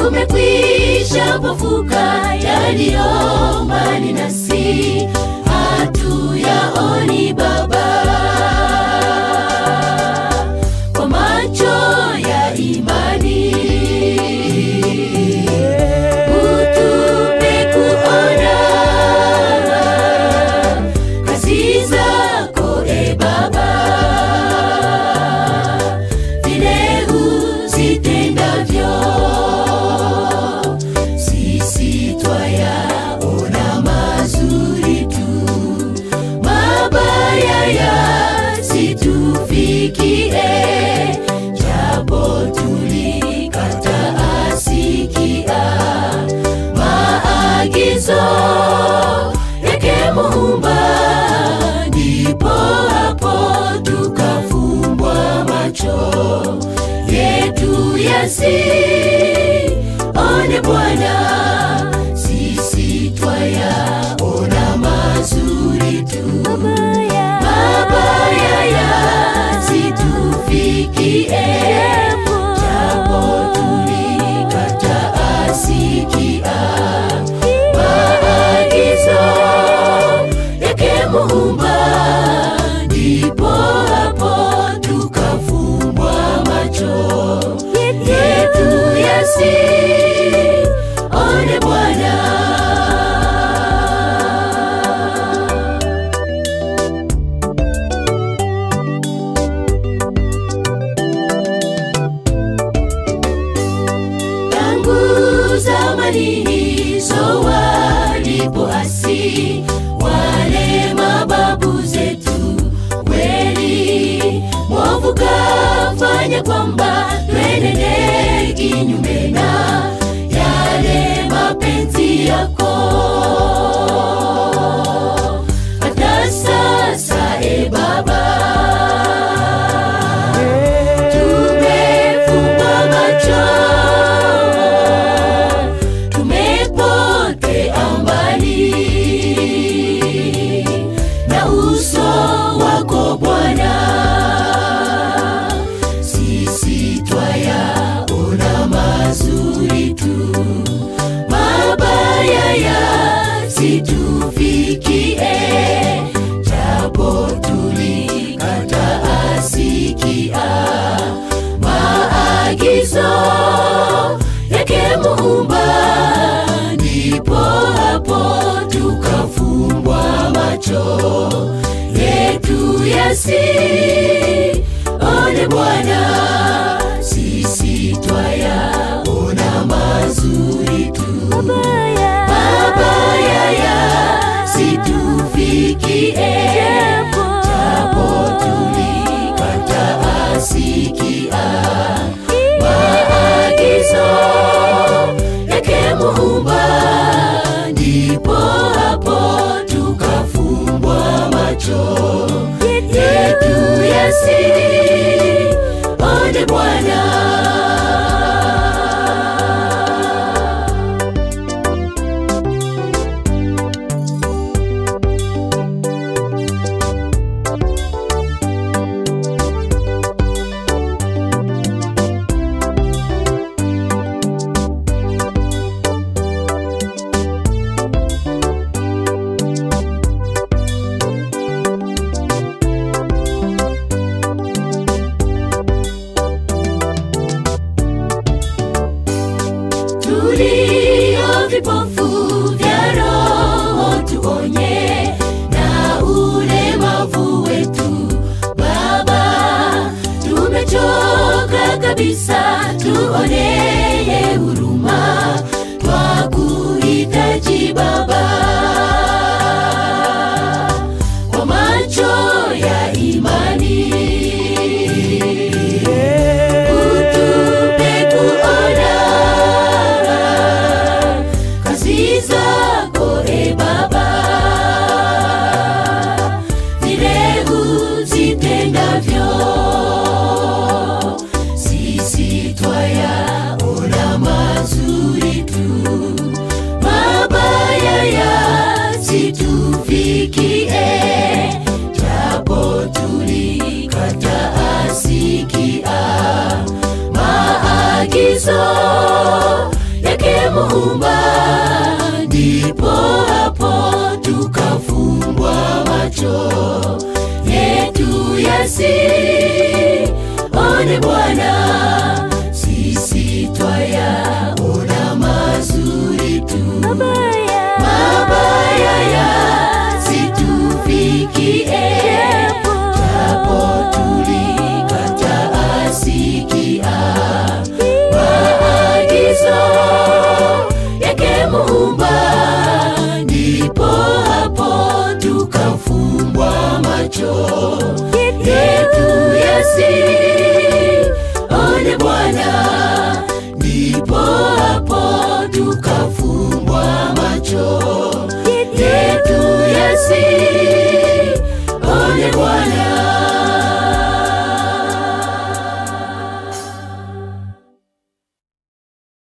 tumekwisha pofuka yaliyo mbali nasi hatuyaoni baba kwa macho ya imani utupe kuona kazi zako e baba vile uzitendavyo sisi twayaona mazuri tu mabaya yasitufikie japo tulikataa sikia maagizo yake muumba ndipo hapo tukafumbwa macho yetu yasione bwana sisi twayaona mazuri tu mabaya yasitufikie japo tulikataa sikia maagizo yake muumba ndipo hapo tukafumbwa macho yetu yasione bwana tangu zamani hizo walipoasi wale mababu zetu kweli mwovu kafanya kwamba twenende kinyume na yale mapenzi yako hata sasa e baba tumefumba macho tumepotea mbali na uso wako bwana sisi twayaona mazuri tu mabaya yasitufikie japo tulikataa sikia maagizo yake muumba ndipo hapo tukafumbwa macho yetu yasione bwana sisi twayaona mazuri tu mabaya yasitufikie japo tulikataa sikia maagizo yake muumba ndipo hapo tukafumbwa macho yetu yasione bwana tulio vipofu vya roho tuonye na ulemavu wetu baba tumechoka kabisa tuoneye huruma twakuhitaji baba kwa macho ya imani utupe kuona kazi zako e baba vile uzitendavyo sisi twayaona tusione Bwana, sisi twayaona mazuri tu, mabaya yasitufikie, japo tulikataa sikia maagizo yake Muumba, ndipo hapo tukafumbwa macho yetu yasi